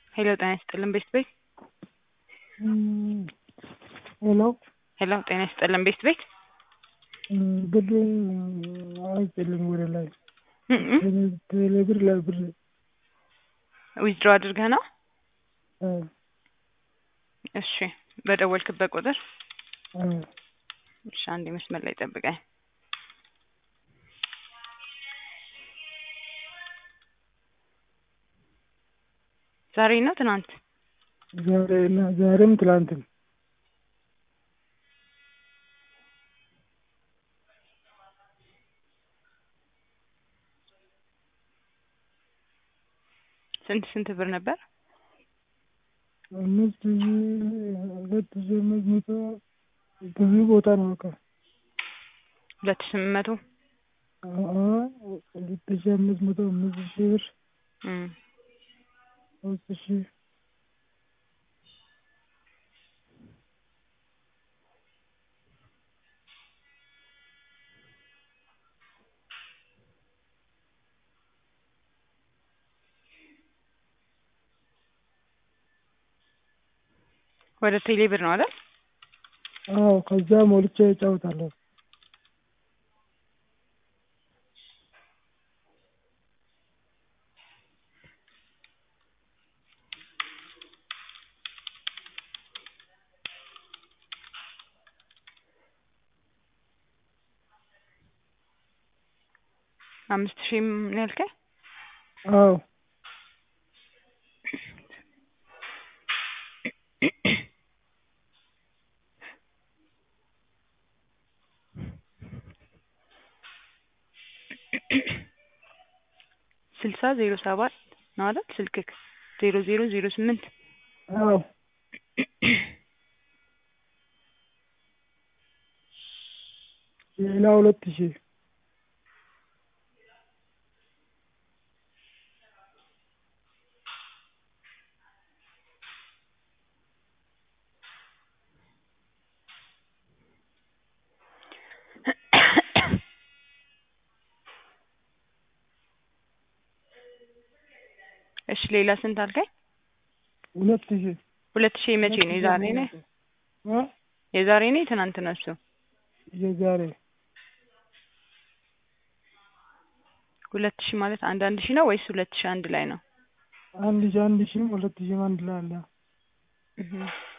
ሄሎ ጤና ይስጥልን ቤት ቤት ሄሎ ሄሎ ጤና ይስጥልን ቤት ቤት ብር አይጥልም ወደ ላይ ቴሌብር ላይ ብር ዊዝድሮ አድርገህ ነው? እሺ በደወልክበት ቁጥር እሺ አንዴ መስመር ላይ ጠብቀኝ። ዛሬ ነው ትናንት? ዛሬ እና ዛሬም ትላንትም ስንት ስንት ብር ነበር? አምስት ሺህ ሁለት ሺህ አምስት መቶ ብዙ ቦታ ነው በቃ ሁለት ሺህ ስምንት መቶ ሁለት ሺህ አምስት መቶ አምስት ሺህ ብር እም ሶስት ሺህ ወደ ቴሌ ብር ነው አይደል? አዎ ከዛ ሞልቼ እጫወታለሁ። አምስት ሺህም ነው ያልከኝ? አዎ ስልሳ ዜሮ ሰባት ነው አይደል? ስልክክ ዜሮ ዜሮ ዜሮ ስምንት አዎ ሌላ ሁለት ሺህ እሺ ሌላ ስንት አልከኝ? ሁለት ሺህ ሁለት ሺህ መቼ ነው? የዛሬ ነው እ የዛሬ ነው የትናንት ነው እሱ? የዛሬ ሁለት ሺህ ማለት አንድ አንድ ሺህ ነው ወይስ ሁለት ሺህ አንድ ላይ ነው? አንድ ሺህ አንድ ሺህም ሁለት ሺህም አንድ ላይ አለ። እህ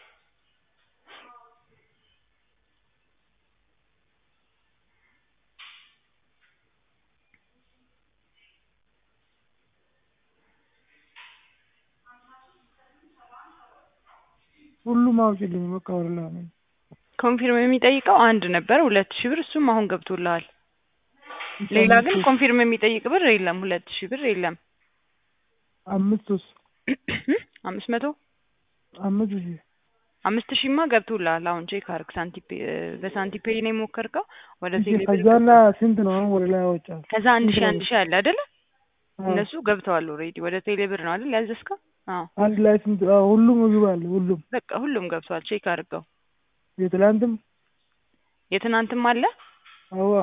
ሁሉም አውጪልኝ በቃ ወደ ላይ ነው። ኮንፊርም የሚጠይቀው አንድ ነበር ሁለት ሺህ ብር እሱም አሁን ገብቶልሃል። ሌላ ግን ኮንፊርም የሚጠይቅ ብር የለም። ሁለት ሺህ ብር የለም። አምስት ውስጥ አምስት መቶ አምስት ሺህ አምስት ሺህማ ገብቶልሃል። አሁን ቼክ አድርግ። ሳንቲፔ በሳንቲፔ ነው የሞከርከው ወደ ቴሌ ብር ከዛና ስንት ነው አሁን ወደ ላይ ያወጣል? ከዛ አንድ ሺህ አንድ ሺህ አለ አይደለ? እነሱ ገብተዋል ኦልሬዲ ወደ ቴሌ ብር ነው አይደል ያዘዝከው? አዎ አንድ ላይ ስንት? አዎ ሁሉም ምግብ አለ ሁሉም በቃ ሁሉም ገብቷል። ቼክ አድርገው። የትላንትም የትናንትም አለ አዋ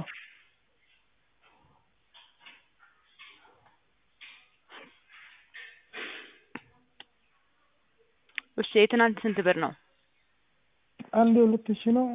እሺ የትናንት ስንት ብር ነው? አንድ ሁለት ሺህ ነው።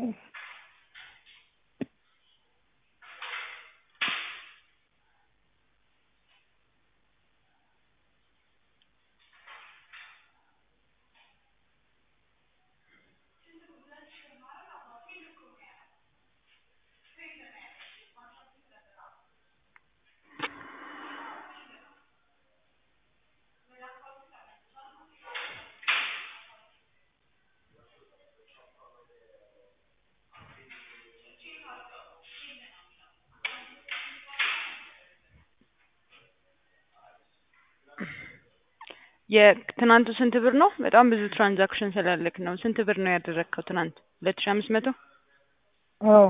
የትናንቱ ስንት ብር ነው? በጣም ብዙ ትራንዛክሽን ስላለክ ነው። ስንት ብር ነው ያደረግከው ትናንት? ሁለት ሺህ አምስት መቶ አዎ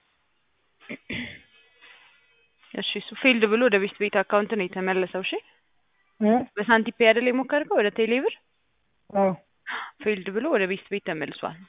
እሺ እሱ ፌልድ ብሎ ወደ ቤት ቤት አካውንት ነው የተመለሰው። እሺ እ በሳንቲፔ አይደል የሞከርከው ወደ ቴሌ ብር? አዎ ፌልድ ብሎ ወደ ቤት ቤት ተመልሷል።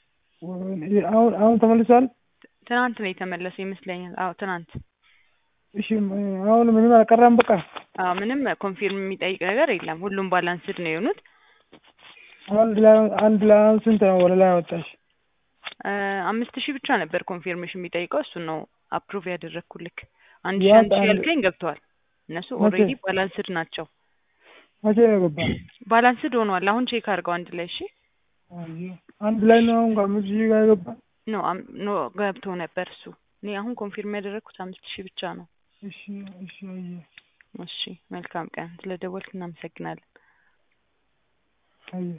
አሁን አሁን ተመልሷል። ትናንት ነው የተመለሰ ይመስለኛል። አዎ ትናንት እሺ አሁን ምንም አልቀረም በቃ አዎ ምንም ኮንፊርም የሚጠይቅ ነገር የለም። ሁሉም ባላንስድ ነው የሆኑት። አንድ ላይ አንድ ላይ አሁን ስንት ነው ወደ ላይ አወጣሽ? እ አምስት ሺህ ብቻ ነበር ኮንፊርሜሽን የሚጠይቀው እሱን ነው አፕሩቭ ያደረግኩልክ። አንድ ሺህ ያ አንድ ሺህ አንድ- ያልከኝ ገብተዋል። እነሱ መቼ? ኦልሬዲ ባላንስድ ናቸው። መቼ ነው የገባ? ባላንስድ ሆኗል። አሁን ቼክ አድርገው አንድ ላይ እሺ። አየሁ። አንድ ላይ ነው አሁን ከአምስት ሺህ ጋር የገባ? ኖ አም- ኖ ገብቶ ነበር እሱ። እኔ አሁን ኮንፊርም ያደረግኩት አምስት ሺህ ብቻ ነው። እሺ እሺ አየሁ እሺ መልካም ቀን። ስለደወልክ እናመሰግናለን። አየሁ